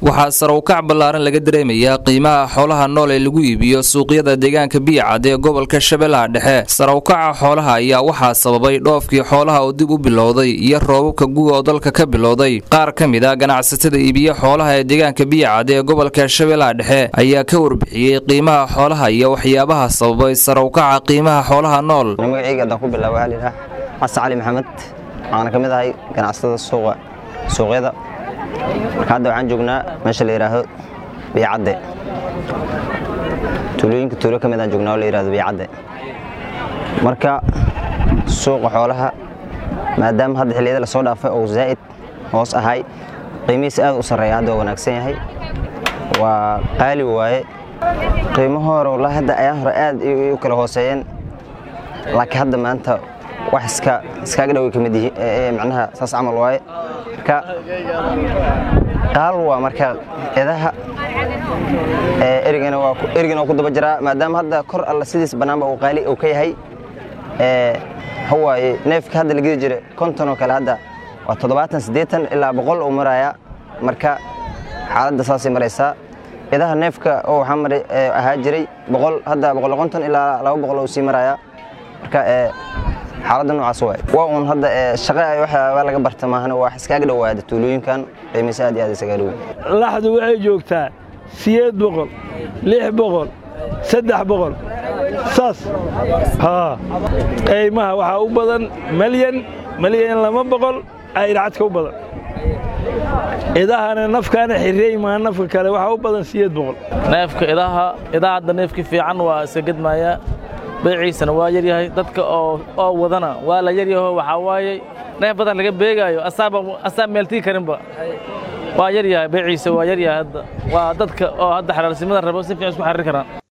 waxaa sare u kac ballaaran laga dareemayaa qiimaha xoolaha nool ee lagu iibiyo suuqyada deegaanka biyacad ee gobolka shabeellaha dhexe sare u kaca xoolaha ayaa waxaa sababay dhoofkii xoolaha oo dib u bilowday iyo roobabka guga oo dalka ka bilowday qaar ka mid a ganacsatada iibiya xoolaha ee deegaanka biyacad ee gobolka shabeellaha dhexe ayaa ka warbixiyey qiimaha xoolaha iyo waxyaabaha sababay sare u kaca qiimaha xoolaha nool magacayga haddaan ku bilaabo waxaa layidhaha xasan cali maxamed waxaana ka mid ahay ganacsatada suuqa suuqyada marka hadda waxaan joognaa meesha la yidhaahdo biyacadde tuulooyinka tuulo ka mid aan joognaa oo la yidhahdo biyacadde marka suuqa xoolaha maadaama hadda xilliyada lasoo dhaafay oo zaa'id hoos ahay qiimihiisa aad u sarreeya hadda waa wanaagsan yahay waa qaali waaye qiimaha hore wallaahi hadda ayaa hore aad u kala hooseeyeen laakiin hadda maanta wax iska iskaaga dhaway ka mid yihiin macnaha saas camal waaye marka qaal waa marka edaha erigana waa erigana waa ku daba jiraa maadaama hadda kor alla sidiis bannaanba uu qaali uu ka yahay hawaaye neefka hadda la gedi jiray konton oo kale hadda waa toddobaatan siddeetan ilaa boqol uu marayaa marka xaaladda saasay maraysaa idaha neefka oo waxaa maray ahaa jiray boqol hadda boqol konton ilaa laba boqol uu sii marayaa marka xaaladda noocaas waay waa uun hadda shaqo ay waxyaaba laga barta maahana waa iskaaga dhowaada tuulooyinkan qiimiisa aad iyo aad iskaga dhow laxdu waxay joogtaa sideed boqol lix boqol saddex boqol saas haa qiimaha waxaa u badan malyan malyan lama boqol aydhacadka u badan idahana nafkaana xirreey maa nafka kale waxaa u badan sideed boqol neefka idaha idaha hadda neefki fiican waa iska gedmayaa beeciisana waa yaryahay dadka oo wadana waa la yaryaho waxaa waaye neef badan laga beegaayo asaa meeltii karinba waa yaryahay beeciisa waa yaryahay hadda waa dadka oo hadda xalaalsimada rabo si fiican isku xariir karaan